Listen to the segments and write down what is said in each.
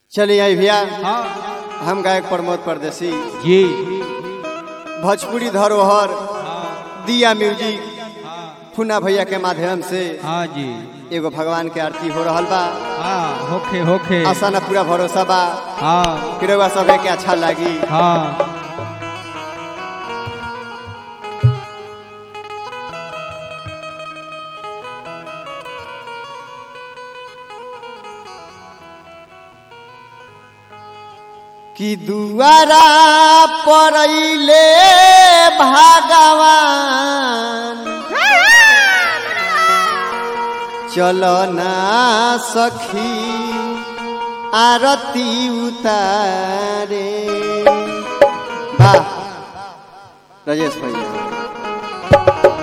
चलिए आई भैया हाँ हम गायक प्रमोद परदेसी जी भोजपुरी धरोहर हाँ दिया म्यूजिक हाँ फुना भैया के माध्यम से हाँ जी एगो भगवान के आरती हो रहल बा हाँ होखे होखे आशा न पूरा भरोसा बा हाँ कि रउआ सबे के अच्छा लागी हाँ कि दुआरा परैले भगवान चलना सखी आरती उतारे वाह राजेश भैया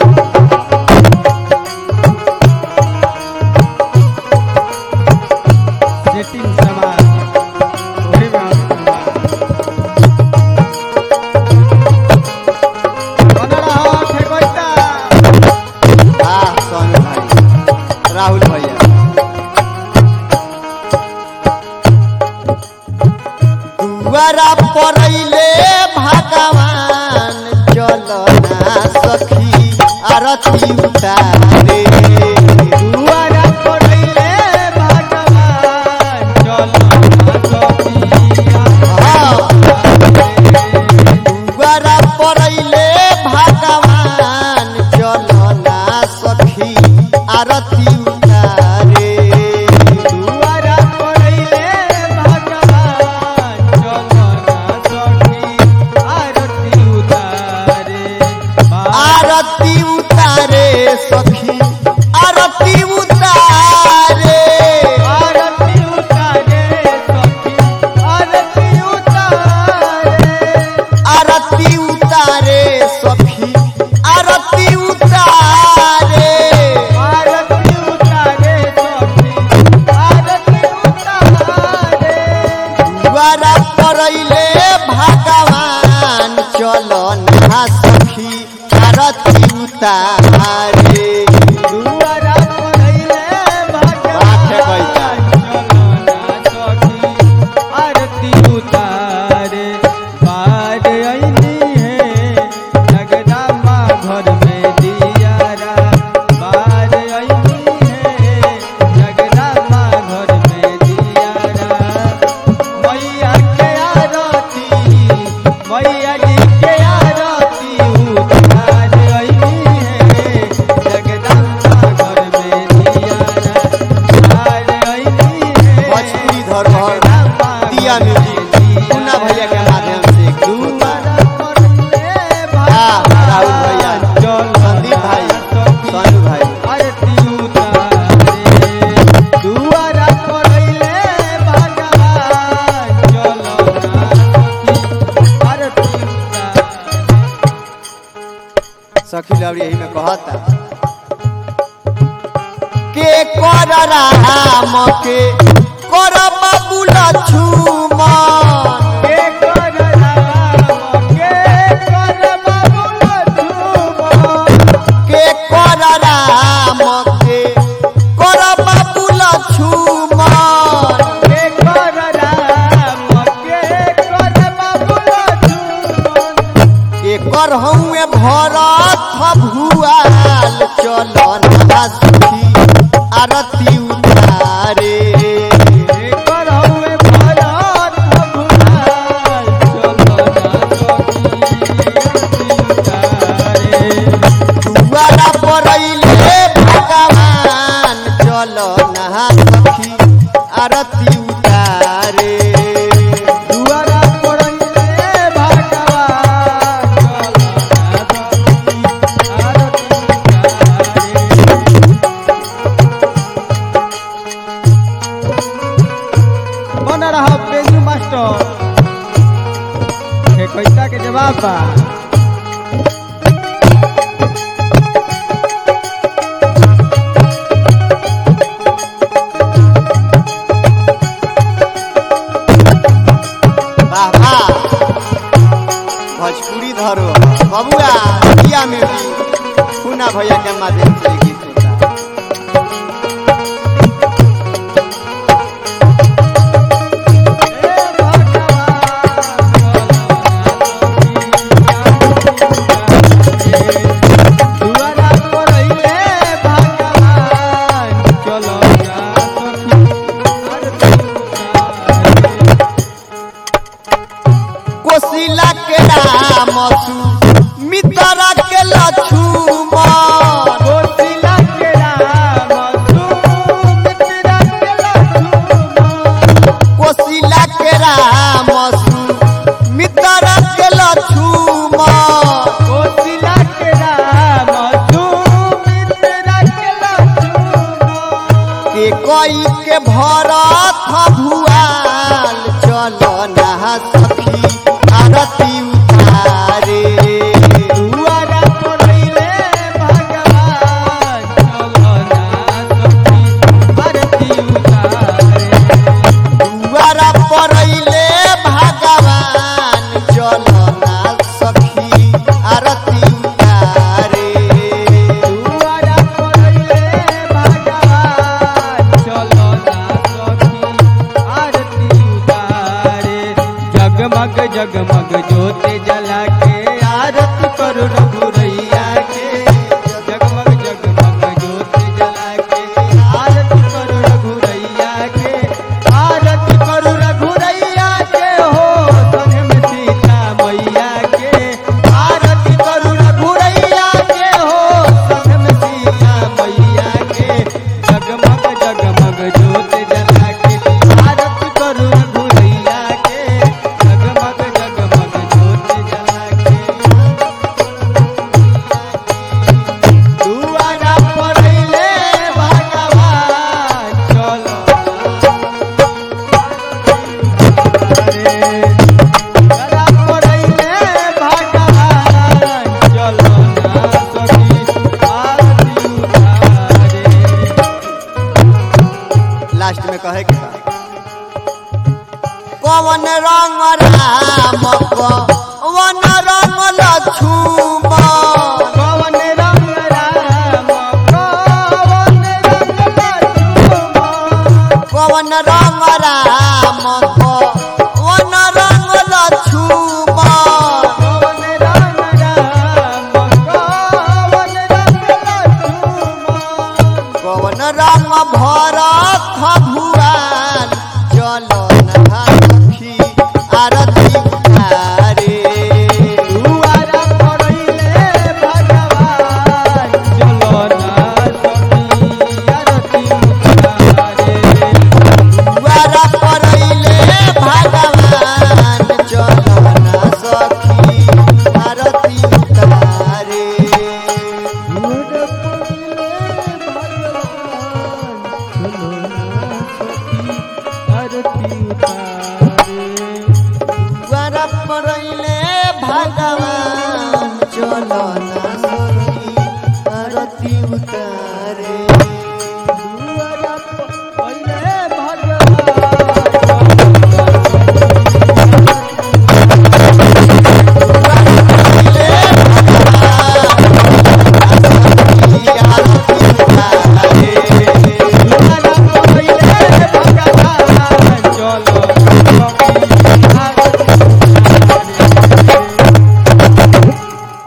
सेटिंग समाज वही में हम समाज बना रहा ठेकोइता वाह सोनू भाई राहुल भैया दुआरा परैले भगवान चलना सखी आरती उतारे दुआरा पड़ैले भगवान चलो सखिया दुआरा परैले भगवान चलना सखी आरती उतारे दुआरा पड़ैले भगवान चलो सखी आरती उतारे आरती उतारे सखी आरती उतारे आरती उतारे सखी आरती उतारे आरती उतारे सखी आरती उतारे आरती उतारे सखी आरती उतारे द्वारा परैले भगवान चलना सखी आरती उतारे दुआरा पड़ैले बाटे कइता। भगवान चलो सखी आरती उतारे बार अइनी है जगदम्बा घर में दियारा बार अइनी है जगदम्बा घर में दियारा मैया के आरती मैया जी के आरती उतार अइनी है जगदम्बा घर में दियारा बार अइनी है भोजपुरी धरोहर दिया म्यूजिक मुन्ना भैया के माध्यम से एक गीत बा। हाँ, राहुल भैया, संदीप भाई, सोनू भाई। सखी लवड़ी यही में कहता के कर राम के कर बाबू लक्ष्मण के कर राम के कर बाबू लक्ष्मण के कर हउए भरत भुआल चलन सखी आरती उतारे दुआरा परैले भगवान चलन सखी आरती उतारे दुआरा पड़ैले भगवान आरती उतारे बन रहा बेजू मास्टर के कैसा के जवाब बा वाह वाह भोजपुरी धरो बबुआ दिया में भी पूना भैया के माध्यम से ये गीत होता जगमग जगमग ज्योति जला के आरती करो रघुरैया के जगमग जगमग ज्योति जला के आरती करो रघुरैया के आरती करो रघुरैया के हो संग में सीता मैया के आरती करो रघुरैया के हो संग में सीता मैया के जगमग जगमग ज्योति जला के आरती करो रघुरैया के जगमग जगमग ज्योति जला के दुआरा पड़ैले भगवान चलो रे दुआरा पड़ैले भगवान चलो ना सखी आरती उतारे लास्ट में कहे के बा कौन रंग राम कौन रंग लक्ष्मण कवन रंग राम कवन रंग लक्ष्मण कौन रंग राम कौन रंग लक्ष्मण कवन रंग राम कवन रंग लक्ष्मण कौन रंग भरत भुआन चलो नखी आरती